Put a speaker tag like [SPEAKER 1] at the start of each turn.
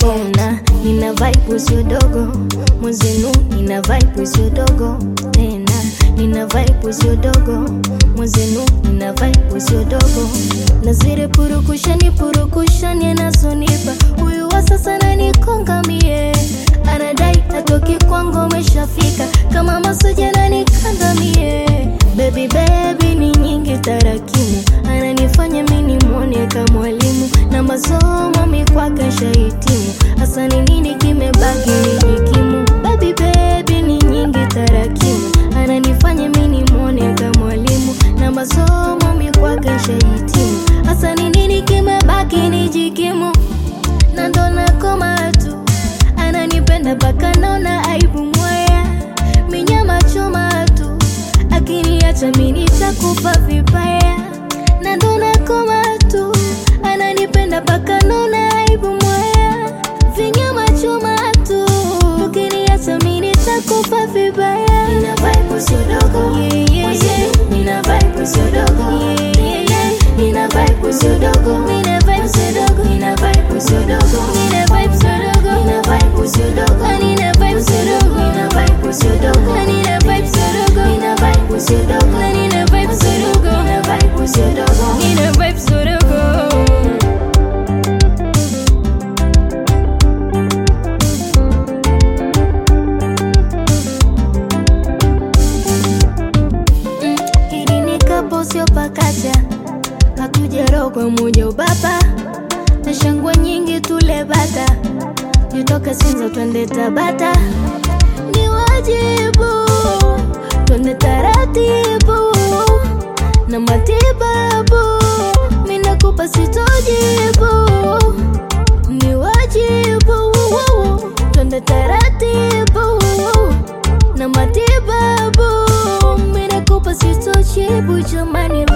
[SPEAKER 1] ona nina vibe sio dogo mwenzenu nina vibe sio dogo tena nina vibe sio dogo mwenzenu nina vibe sio dogo na zile purukushani purukushani anazonipa huyu wa sasa nanikonga mie anadai atoki kwangu ameshafika kama masoja nanikanda mie baby baby ni nyingi tarakimu ananifanya mini mwone kama mwalimu na masomo mikwake shahitimu hasa ni nini kimebaki nijikimu baby baby ni nyingi tarakimu ananifanya mini mwone kama mwalimu na masomo mikwake shahitimu hasa ni nini kimebaki nijikimu na ndo nakoma tu ananipenda mpaka naona aibu mwaya minyama choma tu akiniacha mi nitakufa vibaya na ndo nakoma tu ananipenda mpaka naona aibu mwaya vinyama choma tu ukiniacha mi nitakufa vibaya nina vibe sio dogo yeah, yeah, yeah. nina vibe sio dogo yeah, yeah, yeah. nina vibe sio dogo nina vibe sio dogo nina vibe sio dogo nina vibe sio dogo nina vibe sio dogo nina vibe sio dogo nina vibe sio dogo nina vibe sio dogo nina vibe sio dogo nina vibe sio dogo nina vibe sio dogo nina vibe sio dogo Mm, hili ni kapo sio pakacha hatujarogwa moja ubaba na shangwe nyingi tule bata nitoke sinza twende tabata ni wajibu twende taratibu na matibabu minakupa sitojibu ni wajibu twende taratibu na matibabu minakupa sitojibu jamani